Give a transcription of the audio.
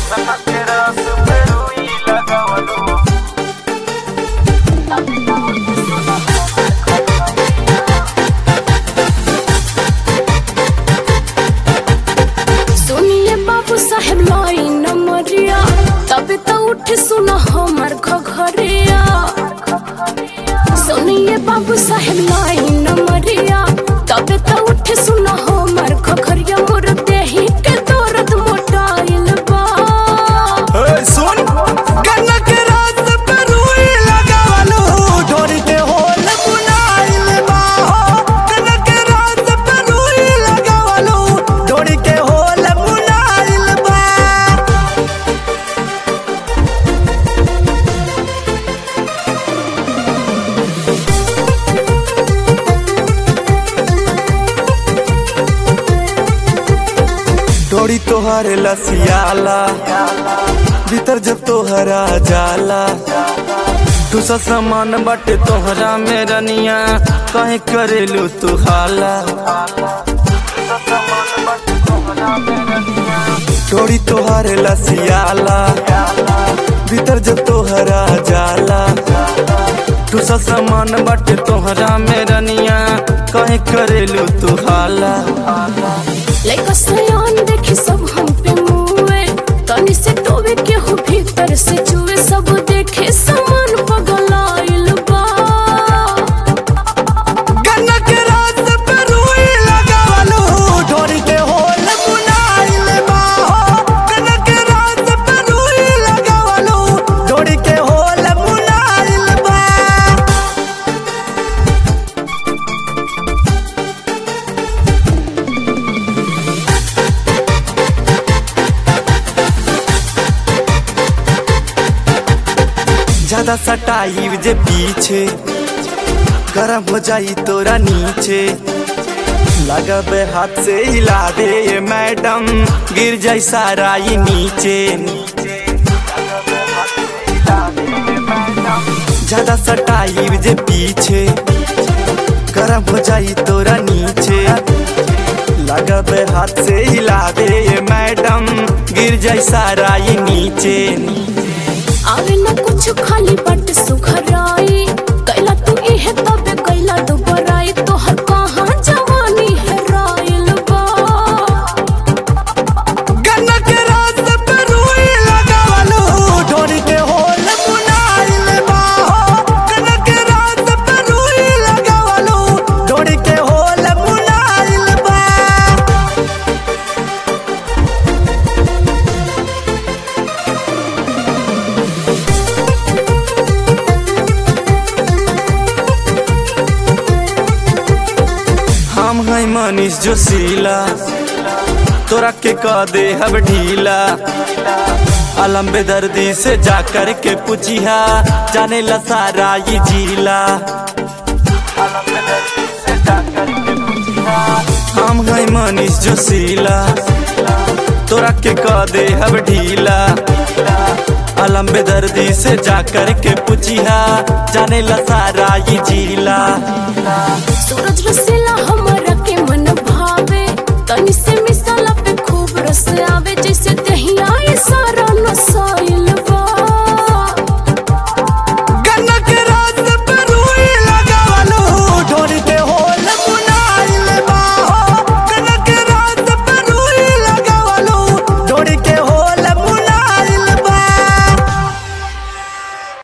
सुनिए बाबू साहेब लाइन मरिया तब तो उठ सुना हमार घघरिया सुनिए बाबू साहेब लाइन मरिया तब तो उठ सुना हमार घघरिया मोर देही के दर्द मोटाइल बा ए, सुन कनक रात पे रुई लगावलू ढोरी के होल बुनाइल बा हो कनक रात पे रुई लगावलू ढोरी के होल बुनाइल बा डोरी तोहरे लसियाला भीतर जब तोहरा जाला दूसरा सामान बाटे तोहरा में रनिया कहीं करेलू तू हाला डोरी तोहरे लसियाला भीतर जब तोहरा जाला दूसरा सामान बाटे तोहरा में रनिया कहीं करेलू तू हाला लइका सयान देखी सब हम पे मुए तनी से टोवे के हो भीतर से चुए सब देखे समान पगलाइल बा कनक रात पे रुई लगावलू ढोरी के होल बुनाइल बा हो कनक रात पे रुई लगावलू ढोरी के होल बुनाइल बा ज्यादा सटाई जे पीछे गरम हो जाई तोरा नीचे लगबे हाथ से हिला दे ये मैडम गिर जाई सारा ये नीचे ज्यादा सटाई जे पीछे गरम हो जाई तोरा नीचे लगबे हाथ से हिला दे ये मैडम गिर जाई सारा ये नीचे आवे न कुछ खाली बट सुखराई कैला तू इहे तबे कैला दुबराई तोहर कहाँ जवानी है राइल बा कनक रात पे रुई लगावलू ढोरी के होल बुनाइल बा हो कनक रात पे रुई लगावलू ढोरी के होल बुनाइल बा हम है मनीष जोशीला तोरा के कह दे हब ढीला अलम बेदर्दी से जा कर के पूछिया जाने ला सारा ये जिला हम है मनीष जोशीला तोरा के कह दे हब ढीला अलम बेदर्दी से जा कर के पूछिया जाने ला सारा ये जिला सूरज रसे